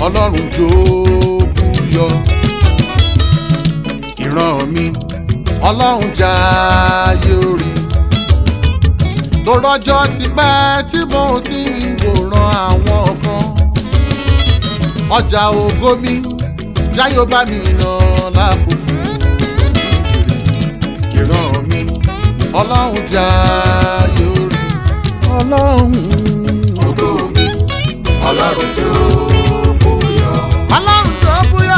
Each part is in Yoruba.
ọlọ́run jó búyọ ìran mi ọlọ́run jáyé orí tó rọ́jọ́ ti pẹ́ tí mo ti ń wòran àwọn kan ọjà ògo mi jáyó bá mi nà lákòókò ìran mi ọlọ́run jáyé orí ọlọ́run ògo mi ọlọ́run jó búyọ. ọlọ́run jó búyọ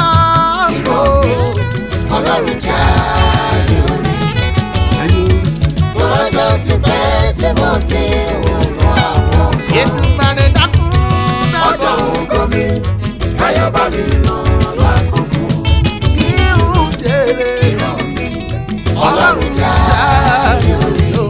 ọlọ́run já ayé orí. ayé orí. tó lọ́jọ́ ti pẹ́ tí mo ti wòran àwọn kan. Èdùmàrè dákun ọjọ́ dákun ògo mi káyọ̀ bá mi ràn lákòókò. kí n jèrè ọlọ́run já ayé orí o.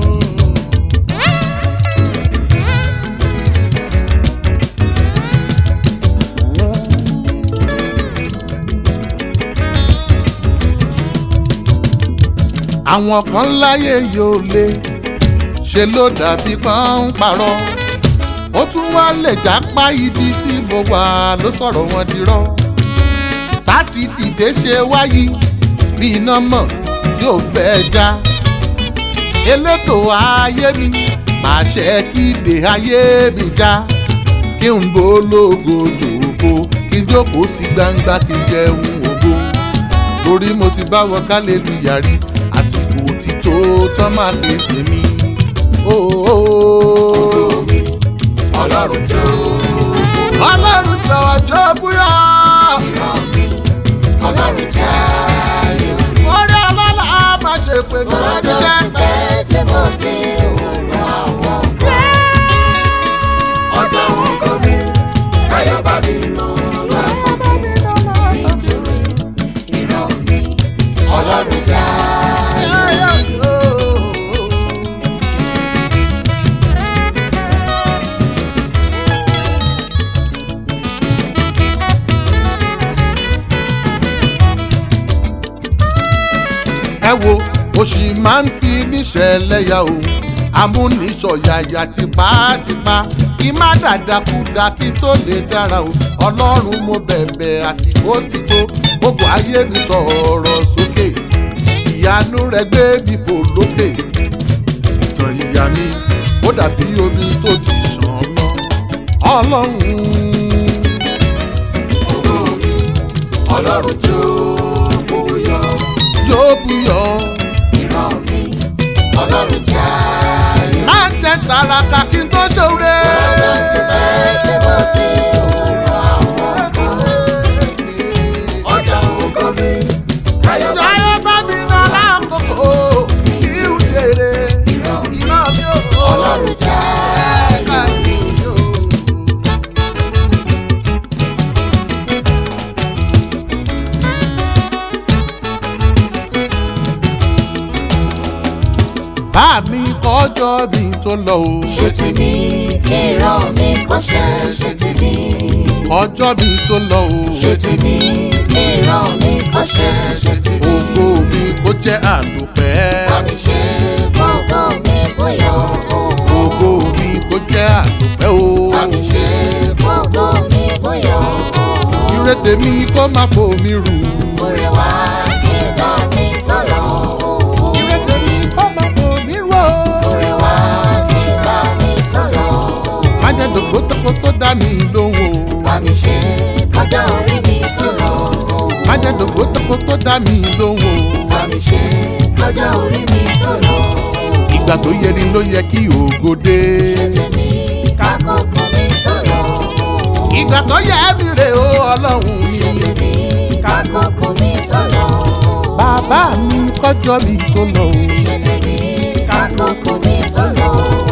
àwọn kan láyé yóò lé ṣe ló dàbí pọ́n ń parọ́ ó tún wá lè jápá ibi tí mo wà ló sọ̀rọ̀ wọn dirọ́ láti dìde ṣe wáyé bí iná mọ̀ tí ò fẹ́ já elétò ayé mi pàṣẹ kíde ayé mi já kí n bó lógo jòkó kí n jókòó sí gbangba kí n jẹun ògo torí mo ti bá wọ kálẹ̀lúyà rí àsìkò òtítọ́ tán máa fi tèmi. ògo mi ọlọ́run jó ọlọ́run jọ̀wọ́ jọ búyọ́ ìran mi ọlọ́run já ayé orí. orí ọlọ́lá máa ṣe pé tí tó wọ́n ti lọ́jọ́ jẹ́. ti pẹ́ tí mo ti wòran àwọn kan. ọjọ́ ògo mi káyọ̀ bá mi ràn lákòókò. nítorí ìran mi ọlọ́run já ayé orí. ẹ wo òṣì máa ń fi níṣẹ̀lẹ̀ yà o amúnisọ̀yàyà tipátipá kí má dàdàkúdà kí tó lè dára o ọlọ́run mo bẹ̀bẹ̀ àsìkò ti tó gbogbo ayé mi sọ̀rọ̀ sókè ìyanu rẹ gbé mi fò lókè ìtàn ìyá mi ó dàbí omi tó ti ṣàn lọ ọlọ́run ògo mi ọlọ́run jó búyọ. yóò búyọ ìran mi ọlọ́run já ayé orí. má jẹ́ tàràkà kí n tó ṣòre. ọjọ́ ti pẹ́ tí mo ti wòran àwọn kan. ọjọ́ ògo mi káyọ̀ bá mi Jayé bá mi rán lákòókò kí n jèrè ìran mi ìran mi ò. ọlọ́run já ayé orí. Bá mi kọjọ́ mi tó lọ o. ṣe ti ní kí ìran mi kó ṣe ṣe ti ní. Kọjọ́ mi tó lọ o. ṣe ti ní kí ìran mi kó ṣe ṣe ti ní. Ògo mi kó jẹ́ àlùpẹ́. Bámi ṣe gbogbo mi bóyá o. Ògo mi kó jẹ́ àlùpẹ́ o. Bámi ṣe gbogbo mi bóyá o. Ire tèmi kó má fò mí rù. Orí wa kí bá mi tọ́ lọ o. Ire tèmi kó má fò mí rù o. Orí wa kí bá mi tọ́ lọ o. Má jẹ́ dògbò tó tó dá mi lóhùn o. Bámi ṣe kọjá orí mi tọ́ lọ o. Má jẹ́ dògbò tó tó dá mi lóhùn o. Bámi ṣe kọjá orí mi tọ́ lọ o. Ìgbà tó yẹ ni ló yẹ kí ògo dé. Ṣé tèmi kákòókò mi tọ́ lọ o. ìgbà tó yẹ mi rè o ọlọ́run mi. Ṣé tèmi kákòókò mi tọ́ lọ o. bàbá mi kọjọ́ mi tó lọ o. Ṣé tèmi kákòókò mi tọ́ lọ o.